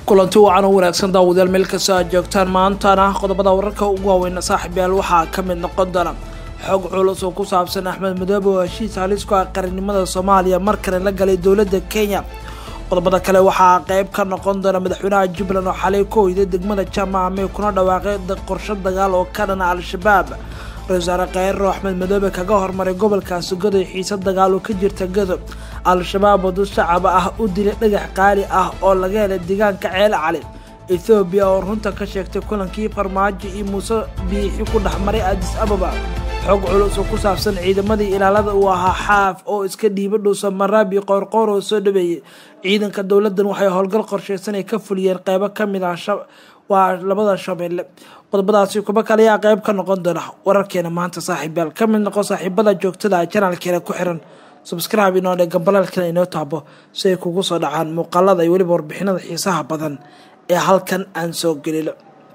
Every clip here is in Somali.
kulanti wacan oo wanaagsan daawadayaal meel kasta aad joogtaan maantana qodobada wararka ugu waaweyna saaxiibyaal waxaa ka mid noqon doona xog culus oo ku saabsan axmed madoobe oo heshiis halis ku ah qarannimada soomaaliya markale la galay dowladda kenya qodobada kale waxaa qeyb ka noqon doona madaxweynaha jubbaland oo xalay ku hoyday degmada jamaame kuna dhawaaqay qorsho dagaal oo ka dhana al-shabaab ra-isul wasaare kheyro axmed madoobe kaga hormaray gobolkaasi godoy xiise dagaal oo ka jirta godob al-shabaab oo dad shacaba ah u dilay dhagax qaali ah oo laga helay deegaanka ceel cali ethoobiya oo runta ka sheegtay kulankii farmaajo iyo muuse biixi ku dhexmaray adis ababa xog culus oo ku saabsan ciidamadii ilaalada uu ahaa xaaf oo iska dhiiba dhuusa maraabi qoorqoor oo soo dhaweeyey ciidanka dowladdan waxay howlgal qorsheysan ay ka fuliyeen qeybo ka mid ah waa labada shabeelle qodobadaasi kuba kale ayaa qeyb ka noqon doona wararkeena maanta saaxiibyaal ka mid noqon saaxiibada joogtada ah janaalkeena ku xiran subscribe inoo dhe gambalaalkana inoo taabo si ay kugu soo dhacaan muuqaalada iyo weliba warbixinada xiisaha badan ee halkan aan soo gelino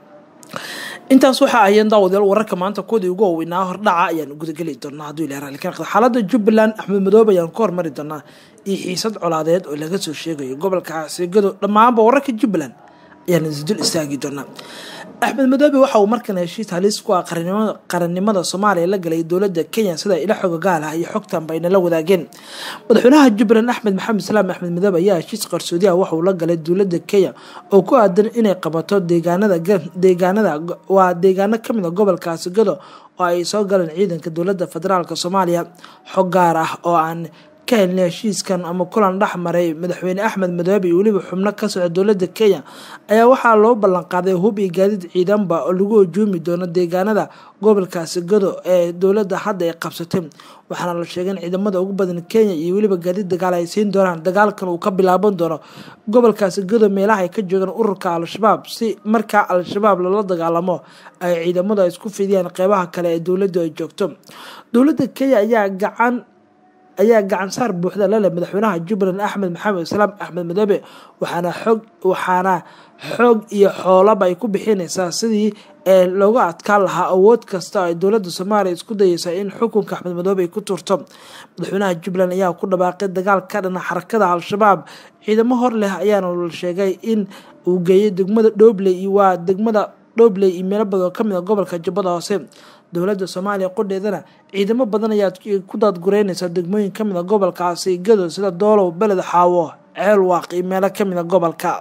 intaas waxaa ahayeen daawadayaal wararka maanta kuwadii ugu waaweynaa hordhaca ayaan gudageli doonaa hadduu ilaha raalli ka naqdo xaaladda jubbaland axmed madoobe ayaan ku hormari doonaa iyo xiisad colaadeed oo laga soo sheegayo gobolka caasigado dhammaanba wararka jubbaland ayaan isdul istaagi doonaa axmed madoobe waxa uu markan heshiis halis ku ah qarannimada soomaaliya la galay dowladda kenya sida ila xogogaal ah iyo xogtanba aynala wadaageen madaxweynaha jubbaland axmed maxamed islaam axmed madoobe ayaa heshiis qarsoodiah waxauu la galay dowladda kenya oo ku aadan inay qabato deegaanada waa deegaano kamid a gobolkaasi gado oo ay soo galeen ciidanka dowladda federaalk soomaaliya xog gaar ah oo aan ka helnay heshiiskan ama kulan dhex maray madaxweyne axmed madoobe iyo weliba xubno ka socda dowladda kenya ayaa waxaa loo ballanqaaday hub iyo gaadiid ciidanba oo lagu hujuumi doono deegaanada gobolkaasi gado ee dowladda hadda ay qabsatay waxaana la sheegay in ciidamada ugu badan kenya iyo weliba gaadiid dagaal ay siin doonaan dagaalkan uu ka bilaaban doono gobolkaasi gado meelaha ay ka joogaan ururka al-shabaab si markaa al-shabaab lala dagaalamo ay ciidamadu ay isku fidiyaan qeybaha kale ee dowladdu ay joogto dowladda kenya ayaa gacan ayaa gacan saar buuxda la leh madaxweynaha jubbaland axmed maxamed islaam axmed madoobe waxaana xoog waxaana xoog iyo xoolaba ay ku bixinaysaa sidii ee looga adkaan lahaa awood kasta ay dowladda soomaaliya isku dayeysa in xukunka axmed madoobe ay ku turto madaxweynaha jubbaland ayaa ku dhawaaqay dagaal ka dhana xarakada al-shabaab ciidamo hor leh ayaana la sheegay in uu geeyay degmada dhobley iyo waa degmada dhobley iyo meelo badan oo kamid a gobolka jubbada hoose dowladda soomaaliya qudheedana ciidamo badan ayaa ku daadgureynaysa degmooyin kamid a gobolkaasi gado sida doolow beled xaawo ceel waaq iyo meelo kamid a gobolka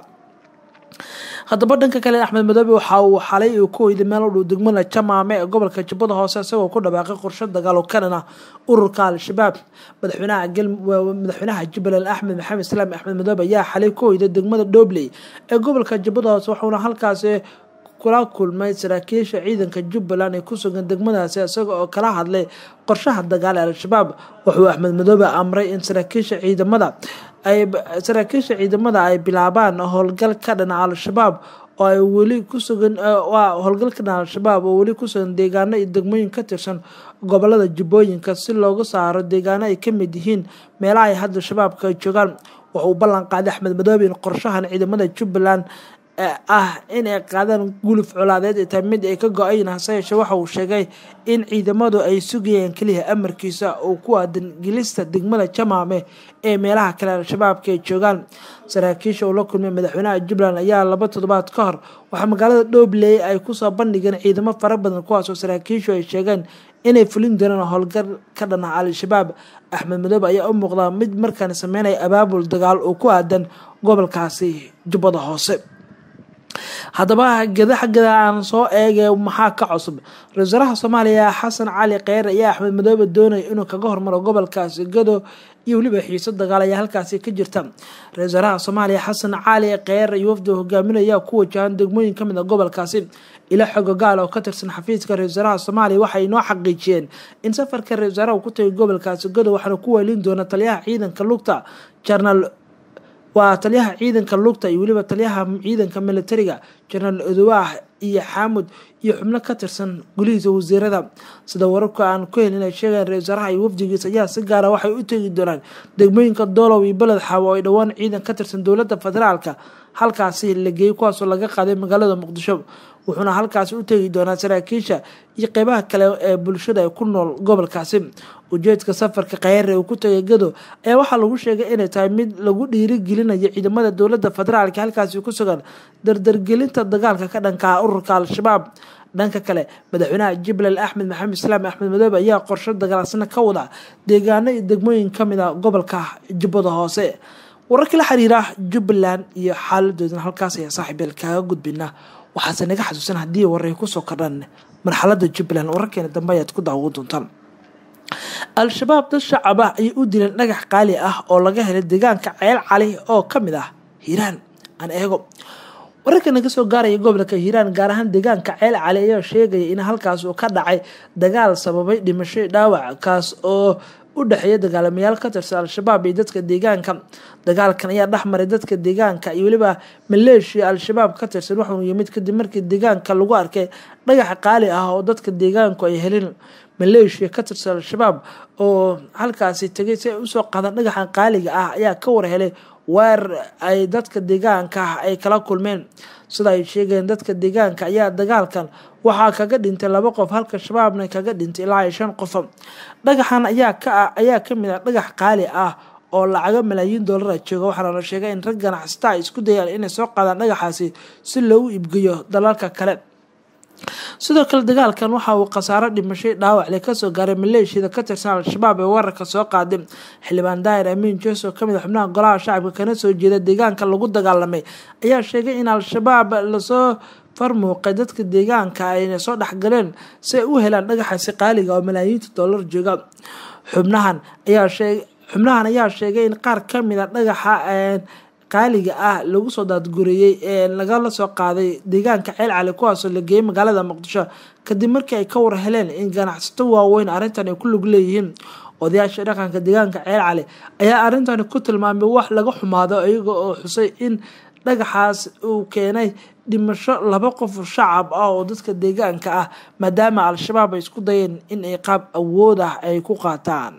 haddaba dhanka kale axmed madoobe waxa uu xalay uu ku hoyday meel u dhow degmada jamaame ee gobolka jubbada hoose isagoo ku dhawaaqay qorsho dagaal oo ka dhana ururka al-shabaab madaxweynaha jubbaland axmed maxamed islaam axmed madoobe ayaa xalay ku hoyday degmada dhobley ee gobolka jubbada hoose waxauna halkaasi kula kulmay saraakiisha ciidanka jubbaland ee ku sugan degmadaasi isaga oo kala hadlay qorshaha dagaal ee al-shabaab wuxuu axmed madoobe amray in saraakiisha ciidamada ay saraakiisha ciidamada ay bilaabaan howlgal ka dhana al-shabaab oo ay weli kusugan waa howlgal ka dhana al-shabaab oo weli kusugan deegaano iyo degmooyin ka tirsan gobolada jubbooyinka si loogu saaro deegaano ay ka mid yihiin meelaha ay hadda shabaabka ay joogaan wuxuu ballan qaaday axmed madoobe in qorshahan ciidamada jubbaland ah inay qaadaan guluf colaadeed ee tahay mid ay ka go-ayn hase yeeshee waxa uu sheegay in ciidamadu ay sugayeen keliya amarkiisa oo ku aadan gelista degmada jamaame ee meelaha kale al-shabaabka ay joogaan saraakiisha uu la kulmay madaxweynaha jubbaland ayaa laba toddobaad ka hor waxaa magaalada dhobley ay kusoo bandhigeen ciidamo fara badan kuwaasoo saraakiishu ay sheegeen inay fulin doonaan howlgal ka dhana al-shabaab axmed madoobe ayaa u muuqdaa mid markaan sameynaya abaabul dagaal oo ku aadan gobolkaasi jubbada hoose haddaba gada xaggada aan soo eegay maxaa ka cusub ra-isul wasaaraha soomaaliya xasan cali kheyre ayaa axmed madoobe doonaya inuu kaga hormaro gobolkaasi gado iyo weliba xiiso dagaal ayaa halkaasi ka jirta ra-isul wasaaraha soomaaliya xasan cali kheyre iyo wafdi hogaaminaya ku wajahan degmooyin kamid a gobolkaasi ila xogogaal oo ka tirsan xafiiska ra-isul wasaaraha soomaaliya waxay noo xaqiijiyeen in safarka ra-isul wasaaraha uu ku tagay gobolkaasi gado waxaana ku weelin doona taliyaha ciidanka lugta jenaraal waa taliyaha ciidanka lugta iyo weliba taliyaha ciidanka militariga jenaraal odowaah iyo xaamud iyo xubno ka tirsan gulihiisa wasiirada sida wararka aan ku helin ay sheegayan ra-isul wasaaraha iyo wafdigiisa ayaa si gaara waxay u tegi doonaan degmooyinka doolow iyo beled xaawo oo ay dhowaan ciidan ka tirsan dowladda federaalka halkaasi la geeyey kuwaasoo laga qaaday magaalada muqdisho wuxuuna halkaasi u tegi doonaa saraakiisha iyo qeybaha kale ee bulshada ee ku nool gobolkaasi ujeedka safarka khayare uu ku tegay gado ayaa waxaa lagu sheegay inay tahay mid lagu dhiirigelinayo ciidamada dowladda federaalka halkaasi ku sugan dardargelinta dagaalka ka dhanka ururka al-shabaab dhanka kale madaxweynaha jubbaland axmed maxamed islaam axmed madoobe ayaa qorsho dagaalsana ka wada deegaano iyo degmooyin kamid a gobolka jubbada hoose wararka la xiriira jubbaland iyo xaaladoodana halkaas ayaa saaxiibeel kaaga gudbina waxaase naga xasuusan haddii waray kusoo kordhan marxalada jubbaland wararkeena dambe ayaad ku daawan doontaan al-shabaab dad shacab ah ayay u dileen dhagax qaali ah oo laga helay deegaanka ceel cali oo kamid ah hiiraan aan eego wararka naga soo gaaraya gobolka hiiraan gaar ahaan deegaanka ceel cali ayaa sheegaya in halkaas uu ka dhacay dagaal sababay dhimasho dhaawac kaas oo u dhexeeya dagaalamayaal ka tirsan al-shabaab iyo dadka deegaanka dagaalkan ayaa dhexmaray dadka deegaanka iyo weliba maleeshiya al-shabaab ka tirsan waxauu yimid kadib markii deegaanka lagu arkay dhagax qaali ah oo dadka deegaanku ay helin maleeshiya ka tirsan al-shabaab oo halkaasi tegay si ay usoo qaadaan dhagaxan qaaliga ah ayaa ka warhelay weer ay dadka deegaanka ay kala kulmeen sida ay sheegeen dadka deegaanka ayaa dagaalkan waxaa kaga dhintay laba qof halka shabaabna kaga dhintay ilaa iyo shan qof dhagaxan ayaa ka ayaa kamid ah dhagax qaali ah oo lacago malaayiin doolara jooga waxaana la sheegay in rag ganacsata ay isku dayaan inay soo qaadaan dhagaxaasi si loogu iibgeeyo dalalka kale sidoo kale dagaalkan waxa uu khasaaro dhimashay dhaawac le kasoo gaaray maleeshiyada ka tirsan al-shabaab ee weerarka soo qaaday xildhibaan daahir amiin jees oo kamid a xubnaha golaha shacabka kana soo jeeda deegaanka lagu dagaalamay ayaa sheegay in al-shabaab lasoo farmuuqay dadka deegaanka ayna soo dhexgaleen si ay u helaan dhagaxaasi qaaliga oo malaayiinta dollar jooga xubnahan ayaa sheeg xubnahan ayaa sheegay in qaar kamid a dhagaxa qaaliga ah lagu soo daadgureeyey ee lagala soo qaaday deegaanka ceel cali kuwaasoo la geeyey magaalada muqdisho kadib markii ay ka war heleen in ganacsato waaweyn arrintan ay ku lug leeyihiin odayaasha dhaqanka deegaanka ceel cali ayaa arrintani ku tilmaamay wax laga xumaado iyaga oo xusay in dhagaxaas uu keenay dhimasho laba qof shacab ah oo dadka deegaanka ah maadaama al-shabaab ay isku dayeen in ay qaab awood ah ay ku qaataan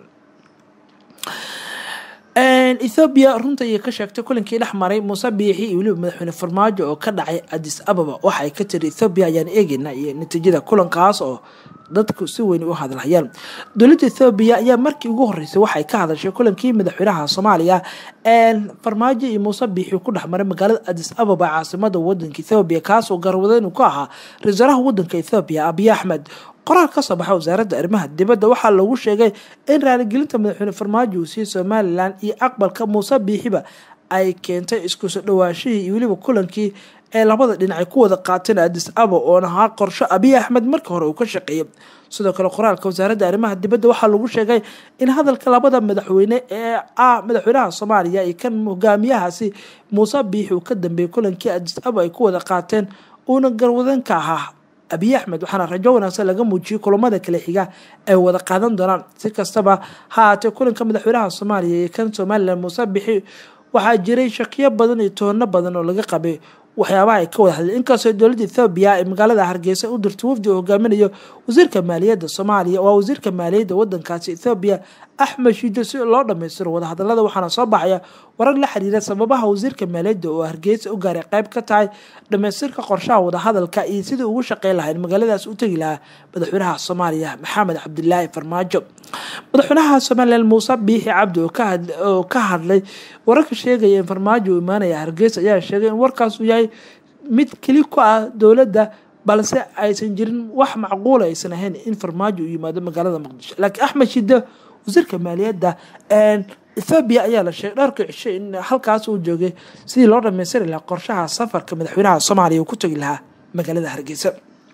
ethoobiya runta ayay ka sheegtay kulankii dhex maray muuse biixi iyo weliba madaxweyne farmaajo oo ka dhacay adis ababa waxa ay ka tiri ethoobiya ayaan eegeynaa iyo natiijada kulankaas oo dadku si weyn u hadlhayaan dowladda ethoobiya ayaa markii ugu horeysay waxay ka hadashay kulankii madaxweynaha soomaaliya farmaajo iyo muuse biixi ku dhexmaray magaalada adis ababa caasimada wadanka ethoobiya kaasoo garwadeynu ku ahaa ra-iisaalaha wadanka ethoobiya abiy axmed qoraal ka soo baxa wasaaradda arrimaha dibadda waxaa lagu sheegay in raaligelinta madaxweyne farmaajo uu siiyey somalilan iyo aqbalka muuse biixiba ay keentay iskusoo dhawaashihii iyo weliba kulankii ee labada dhinacay ku wada qaateen adis aba oon ahaa qorsho abiy axmed markii hore uu ka shaqeeyay sidoo kale qoraalka wasaaradda arrimaha dibadda waxaa lagu sheegay in hadalka labada madaxweyne ee ah madaxweynaha soomaaliya iyo kan hogaamiyahaasi muuse biixi uu ka dambeeyey kulankii adis aba ay ku wada qaateen uuna garwadanka ahaa abiy axmed waxaana rajo wanaagsan laga muujiyey kulamada kale xiga ay wada qaadan doonaan si kastaba ha haatee kulanka madaxweynaha soomaaliya iyo kan somalilan muuse bixi waxaa jiray shakiyo badan iyo toono badan oo laga qabay waxyaabaha ay ka wada hadleen inkastoo dowladda ethoobiya ee magaalada hargeysa u dirtay wafdi uu hogaaminayo wasiirka maaliyadda soomaaliya waa wasiirka maaliyadda wadankaasi ethoobiya axmed shiido si loo dhammaystiro wadahadalada waxaana soo baxaya warar la xiriira sababaha wasiirka maaliyadda oo hargeysa u gaaray qayb ka tahay dhammaystirka qorshaha wadahadalka iyo sidii ugu shaqeyn lahayd magaaladaas u tegi lahaa madaxweynaha soomaaliya maxamed cabdilaahi farmaajo madaxweynaha somalilan muuse biixi cabdi oo ka hadlay wararka sheegaya in farmaajo uu imaanaya hargeysa ayaa sheegay in warkaas uu yahay mid keli ku ah dowladda balse aysan jirin wax macquula aysan ahayn in farmaajo uu yimaado magaalada muqdisho laakiin axmed shide wasiirka maaliyadda ethoobiya ayaa la sheegay dhowrka cisho in halkaas uu joogay sidii loo dhamaystiri lahaa qorshaha safarka madaxweynaha soomaaliya uu ku tegi lahaa magaalada hargeysa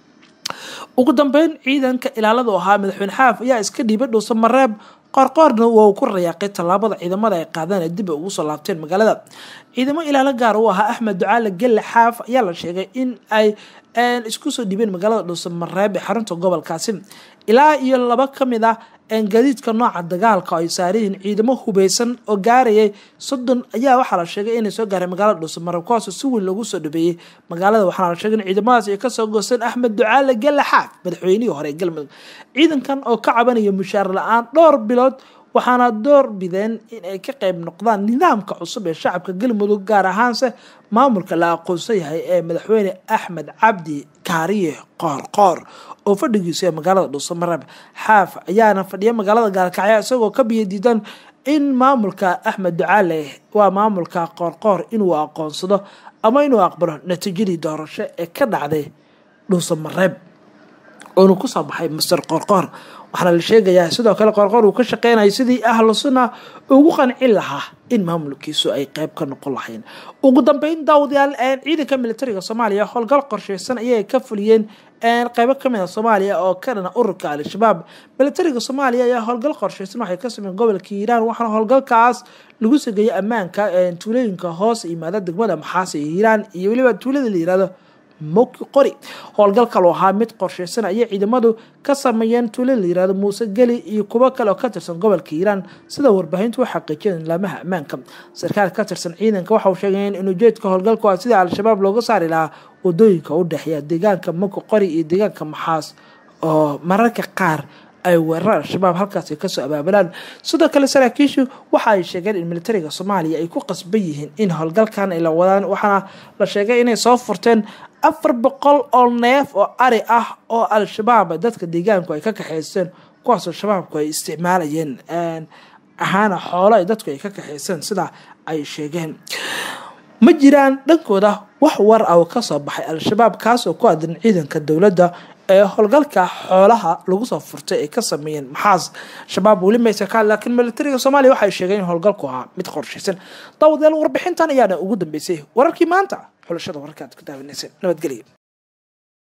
ugu dambeyn ciidanka ilaalada u ahaa madaxweyne xaaf ayaa iska dhiibay dhuusa mareeb qoorqoorna waa uu ku rayaaqay tallaabada ciidamada ay qaadeen ee dib ay ugu soo laabteen magaalada ciidamo ilaalo gaar u ahaa axmed ducaale gelle xaaf ayaa la sheegay in ay isku soo dhiibeen magaalada dhuusa mareeb ee xarunta gobolkaasi ilaa iyo laba ka mid ah gaadiidka nooca dagaalka ay saariyihiin ciidamo hubeysan oo gaarayay soddon ayaa waxaa la sheegay inay soo gaareen magaalada dhuusamareeb kuwaasoo si weyn loogu soo dhabeeyey magaalada waxaana la sheegay in ciidamadaas ay kasoo goosteen axmed ducaale gelle xaaf madaxweynihii hore ee galmudug ciidankan oo ka cabanaya mushaar la-aan dhowr bilood waxaana door bideen in ay ka qayb noqdaan nidaamka cusub ee shacabka galmudug gaar ahaanse maamulka la aqoonsan yahay ee madaxweyne axmed cabdi kaariye qoorqoor oo fadhigiisu ee magaalada dhuusamareeb xaaf ayaana fadhiya magaalada gaalkacyo isagoo ka biyo diidan in maamulka axmed ducaale waa maamulka qoorqoor inuu aqoonsado ama inuu aqbalo natiijadii doorasho ee ka dhacday dhuusamareeb oonu kusoo baxay master qoorqoor waxaana la sheegayaa sidoo kale qoorqoor uu ka shaqeynaya sidii ahlu sunna ugu qancin lahaa in maamulkiisu ay qeyb ka noqon lahayn ugu dambeyn daawadayaal ciidanka militariga soomaaliya howlgal qorsheysan ayay ka fuliyeen qeybo kamid a soomaaliya oo ka dhana ururka al-shabaab militariga soomaaliya ayaa howlgal qorsheysan waxay ka sameeyeen gobolka hiiraan waxaana howlgalkaas lagu sageeyay ammaanka tuulooyinka hoos yimaada degmada maxaase iyo hiiraan iyo weliba tuulada la yirahdo moki qori howlgalka loo ahaa mid qorsheysan ayay ciidamadu ka sameeyeen tuulo la yirahdo muuse geli iyo kuwo kale oo ka tirsan gobolka hiiraan sida warbaahintu u xaqiijiyeen laamaha ammaanka sarkaal ka tirsan ciidanka waxa uu sheegay in ujeedka howlgalku ah sidii al-shabaab looga saari lahaa wadooyinka u dhexeeya deegaanka moki qori iyo deegaanka maxaas oo mararka qaar ay weerar al-shabaab halkaasi kasoo abaabulaan sidoo kale saraakiishu waxa ay sheegeen in militariga soomaaliya ay ku qasban yihiin in howlgalkan ay la wadaan waxaana la sheegay inay soo furteen afar boqol oo neef oo ari ah oo al-shabaab dadka deegaanku ay ka kaxeyseen kuwaasoo shabaabku ay isticmaalayeen ahaana xoolo ay dadku ay ka kaxeyseen sida ay sheegeen ma jiraan dhankooda wax war ah oo kasoo baxay al-shabaab kaasoo ku aadan ciidanka dowladda ee howlgalka xoolaha lagu soo furtay ay ka sameeyeen maxaas shabaab weli maysa ka laakiin militariga soomaaliya waxay sheegeen in howlgalku ahaa mid qorshaysan daawadayaal warbixintan ayaana ugu dambeysay wararkii maanta xulashada wararka aad ku daawanayseen nabadgelya